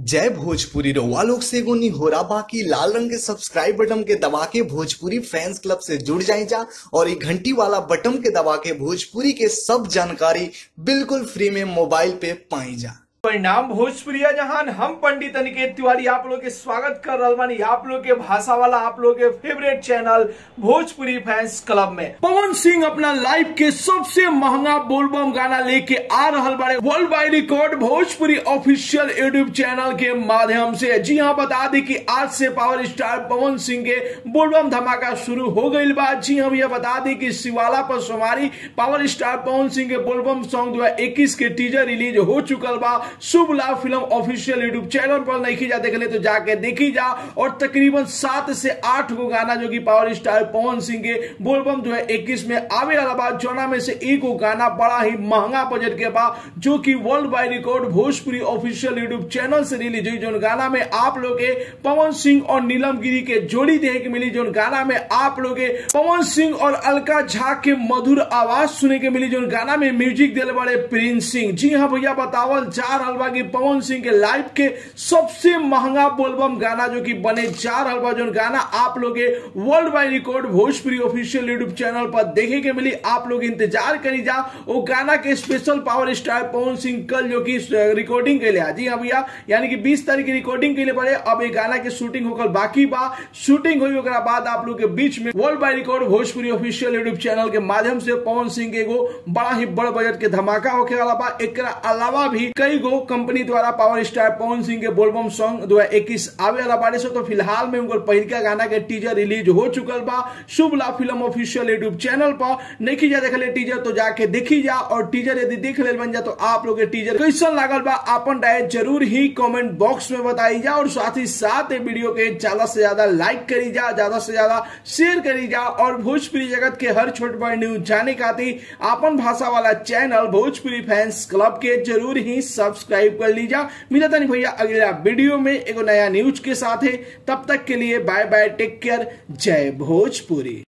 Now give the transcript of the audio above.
जय भोजपुरी रउआ लोग से एगो निहोरा बाकी लाल रंग के सब्सक्राइब बटन के दबा के भोजपुरी फैंस क्लब से जुड़ जाए जा और ये घंटी वाला बटन के दबा के भोजपुरी के सब जानकारी बिल्कुल फ्री में मोबाइल पे पाई जा परिणाम भोजपुरिया जहान हम पंडित अनिकेत तिवारी आप लोग के स्वागत कर रहल बानी आप लोग के भाषा वाला आप लोग के favourite channel Bhojpuri fans club में पवन सिंह अपना लाइफ के सबसे महंगा बोलबम गाना लेके आ रहल बारे world wide record Bhojpuri official YouTube channel के माध्यम से जी हाँ बता दी कि आज से पावर स्टार पवन सिंह के बोलबम धमाका शुरू हो गई बा जी हम ये बता दी कि शिवाला पर सोमारी पावर स्टार पवन सिंह के बोलबम सॉन्ग जो है इक्कीस के टीजर रिलीज हो चुकल बा शुभ लाभ फिल्म ऑफिशियल यूट्यूब चैनल पर नहीं जा देख ले तो जाके देखी जा और तकरीबन सात से आठ गो गाना जो कि पावर स्टार पवन सिंह के बोलबम जो है इक्कीस में आवे वाला बा जोना में से एक गो गाना बड़ा ही महंगा बजट के बा जो कि world wide record Bhojpuri official YouTube channel से रिलीज हुई जो गाना में आप लोग के पवन सिंह और नीलम गिरी के जोड़ी देखे के मिली जो गाना में आप लोग के पवन सिंह और अलका झा के मधुर आवाज सुने के मिली जो गाना में म्यूजिक दिल बड़े प्रिंस सिंह जी हाँ भैया बतावल जा रहल बा कि पवन सिंह के लाइफ के सबसे महंगा बोलबम गाना जो कि बने जा रहल बा जो गाना आप लोग के world wide record Bhojpuri official YouTube channel पर देखे के मिली आप लोग इंतजार करी जा वो गाना के special power star Pawan Singh कल जो कि रिकॉर्डिंग के लिए जी हाँ भैया यानी कि 20 तारीख की रिकॉर्डिंग के लिए पड़े अब ये गाना के शूटिंग होकर बाकी बा शूटिंग हुई ओकरा बाद आप लोग के बीच में world wide record Bhojpuri official YouTube channel के माध्यम से पवन सिंह के एगो बड़ा ही बड़ बजट के धमाका होके वाला बा एकरा अलावा भी कई गो कंपनी द्वारा पावर स्टार पवन सिंह के बोलबम सॉन्ग दो इक्कीस आवे वाला बारे से तो फिलहाल में उनकर पहिलका गाना के टीजर रिलीज हो चुकल बा शुभ लाभ फिल्म ऑफिशियल यूट्यूब चैनल पर नहीं जा देख ले टीजर तो जाके देखी जा और टीजर यदि देख ले बन जा तो आप लोग के टीजर कैसन लागल बा अपन राय जरूर ही कमेंट बॉक्स में बताई जा और साथ ही साथ ये वीडियो के ज्यादा से ज्यादा लाइक करी जा ज्यादा से ज्यादा शेयर करी जा और भोजपुरी जगत के हर छोट बड़ न्यूज जाने खातिर अपन भाषा वाला चैनल भोजपुरी फैंस क्लब के जरूर ही सब्सक्राइब कर लीजा मिलता नहीं भैया अगला वीडियो में एगो नया न्यूज के साथ है तब तक के लिए बाय बाय टेक केयर जय भोजपुरी